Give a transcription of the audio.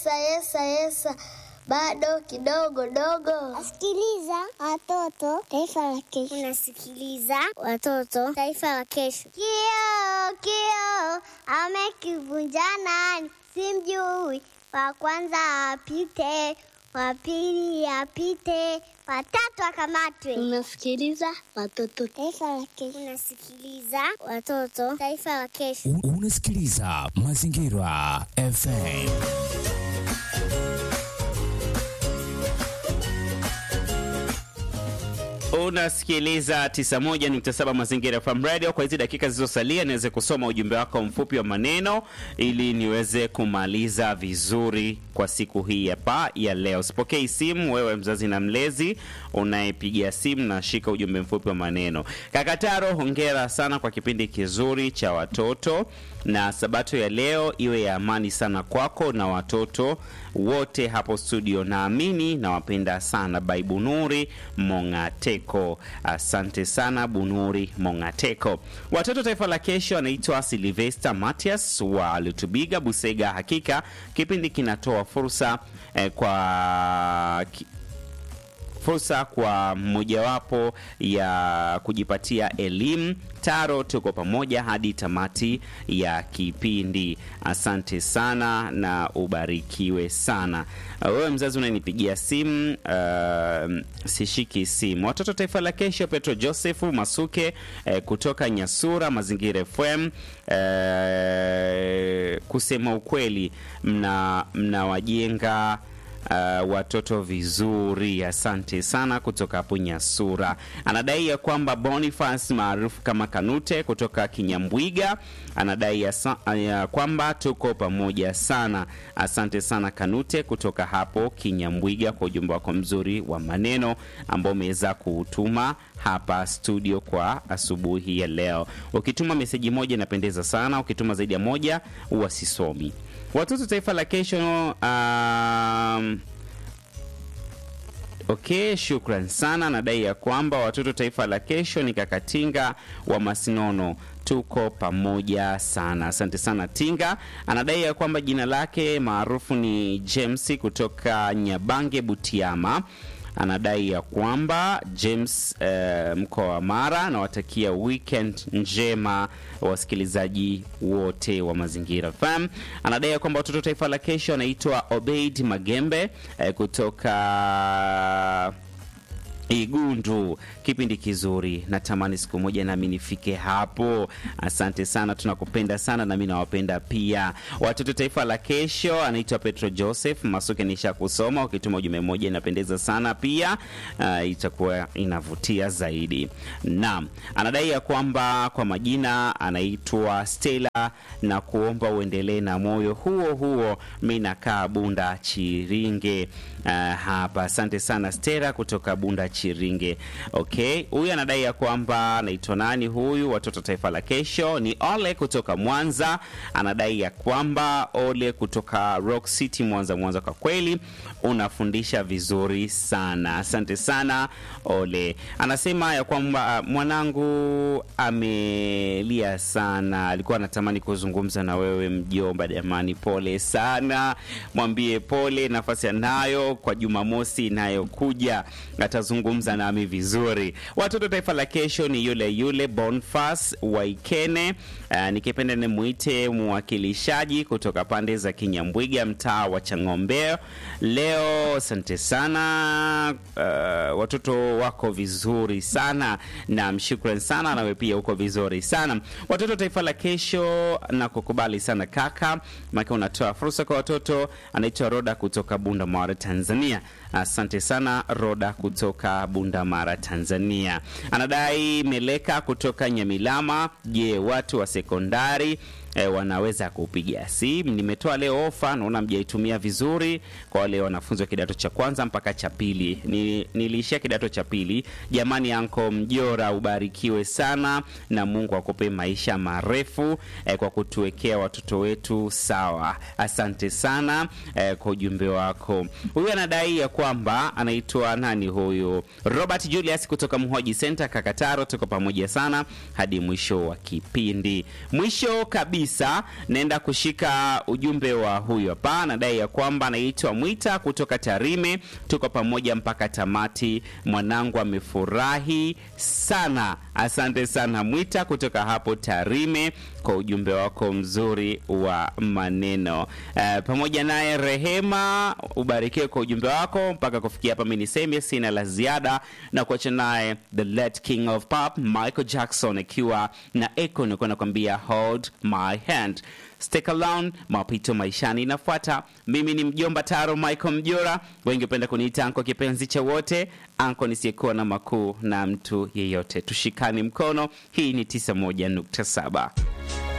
yesa yesa yesa, bado kidogo dogo. Sikiliza watoto, taifa la kesho. Unasikiliza watoto, taifa la kesho. Kio kio amekivunja nani? Simjui. Wa kwanza apite, wa pili apite, watatu akamatwe. Unasikiliza watoto. Taifa la kesho. Unasikiliza watoto, taifa la kesho. U- Unasikiliza Mazingira FM. Unasikiliza 91.7 Mazingira FM Radio. Kwa hizi dakika zilizosalia, niweze kusoma ujumbe wako mfupi wa maneno ili niweze kumaliza vizuri kwa siku hii hapa ya leo. Sipokei simu, wewe mzazi na mlezi unayepigia simu na shika ujumbe mfupi wa maneno. Kakataro, hongera sana kwa kipindi kizuri cha watoto, na sabato ya leo iwe ya amani sana kwako na watoto wote hapo studio. Naamini nawapenda sana. Bai Bunuri Mongateko, asante sana Bunuri Mongateko. Watoto taifa la kesho anaitwa Silvester Matias wa Lutubiga, Busega. Hakika kipindi kinatoa fursa eh, kwa ki, fursa kwa mojawapo ya kujipatia elimu. Taro, tuko pamoja hadi tamati ya kipindi. Asante sana na ubarikiwe sana. Uh, Wewe mzazi unanipigia simu, uh, sishiki simu. Watoto taifa la kesho, Petro Joseph Masuke eh, kutoka Nyasura Mazingira FM. Eh, kusema ukweli, mna mnawajenga Uh, watoto vizuri. Asante sana kutoka hapo Nyasura. Anadai ya kwamba Boniface maarufu kama Kanute kutoka Kinyambwiga anadai ya, sa, ya kwamba tuko pamoja sana. Asante sana Kanute kutoka hapo Kinyambwiga kwa ujumbe wako mzuri wa maneno ambao umeweza kuutuma hapa studio kwa asubuhi ya leo. Ukituma meseji moja inapendeza sana, ukituma zaidi ya moja huwa sisomi. Watoto taifa la kesho um, Okay, shukran sana. Nadai ya kwamba watoto taifa la kesho ni Kakatinga wa Masinono, tuko pamoja sana. Asante sana Tinga. Anadai ya kwamba jina lake maarufu ni James kutoka Nyabange, Butiama. Anadai ya kwamba James eh, mkoa wa Mara anawatakia weekend njema wasikilizaji wote wa Mazingira FM. Anadai ya kwamba watoto taifa la kesho anaitwa Obeid Magembe eh, kutoka Igundu. Kipindi kizuri, natamani siku moja nami nifike hapo. Asante sana, tunakupenda sana, nami nawapenda pia. Watoto taifa la kesho anaitwa Petro Joseph Masuke, nisha kusoma. Ukituma ujumbe mmoja inapendeza sana pia, uh, itakuwa inavutia zaidi. Naam, anadai ya kwamba kwa majina anaitwa Stella na kuomba uendelee na moyo huo huo. Mi nakaa Bunda Chiringe uh, hapa. Asante sana Stella kutoka Bunda Chiringe. Okay, huyu anadai ya kwamba anaitwa nani huyu? Watoto taifa la kesho ni Ole kutoka Mwanza. Anadai ya kwamba Ole kutoka Rock City Mwanza. Mwanza, kwa kweli unafundisha vizuri sana, asante sana Ole. Anasema ya kwamba uh, mwanangu amelia sana, alikuwa anatamani kuzungumza na wewe mjomba. Jamani, pole sana, mwambie pole, nafasi anayo kwa Jumamosi inayokuja atazungumza nami vizuri. Watoto taifa la kesho ni yule yule Bonfas Waikene. Uh, nikipenda nimwite mwakilishaji kutoka pande za Kinyambwiga, mtaa wa Chang'ombe. Leo asante sana. Uh, watoto wako vizuri sana na mshukran sana, nawe pia uko vizuri sana. Watoto taifa la kesho, na kukubali sana kaka, maana unatoa fursa kwa watoto. Anaitwa Roda kutoka Bunda Mara, Tanzania. Asante sana Roda kutoka Bunda Mara, Tanzania. Anadai Meleka kutoka Nyamilama. Je, watu wa sekondari e, wanaweza kupiga simu? Nimetoa leo ofa, naona mjaitumia vizuri kwa wale wanafunzi wa kidato cha kwanza mpaka cha pili. Ni, niliishia kidato cha pili. Jamani, anko Mjora, ubarikiwe sana na Mungu akupe maisha marefu e, kwa kutuwekea watoto wetu sawa. Asante sana e, kwa ujumbe wako. Huyu anadai ya kwamba anaitwa nani huyu? Robert Julius kutoka Mhoji Center Kakataro. Tuko pamoja sana hadi mwisho wa kipindi, mwisho kabisa kabisa naenda kushika ujumbe wa huyu hapa, anadai ya kwamba anaitwa Mwita kutoka Tarime. Tuko pamoja mpaka tamati, mwanangu amefurahi sana. Asante sana Mwita kutoka hapo Tarime kwa ujumbe wako mzuri wa maneno. Eh, pamoja naye Rehema, ubarikiwe kwa ujumbe wako. Mpaka kufikia hapa, mimi niseme sina la ziada na kuacha naye the late king of pop Michael Jackson akiwa na Eko nilikuwa nakwambia hold my hand. Stick around, mapito maishani inafuata. Mimi ni mjomba Taro Michael Mjora, wengi hupenda kuniita anko kipenzi cha wote, anko nisiyekuwa na makuu na mtu yeyote. Tushikane mkono. Hii ni 91.7.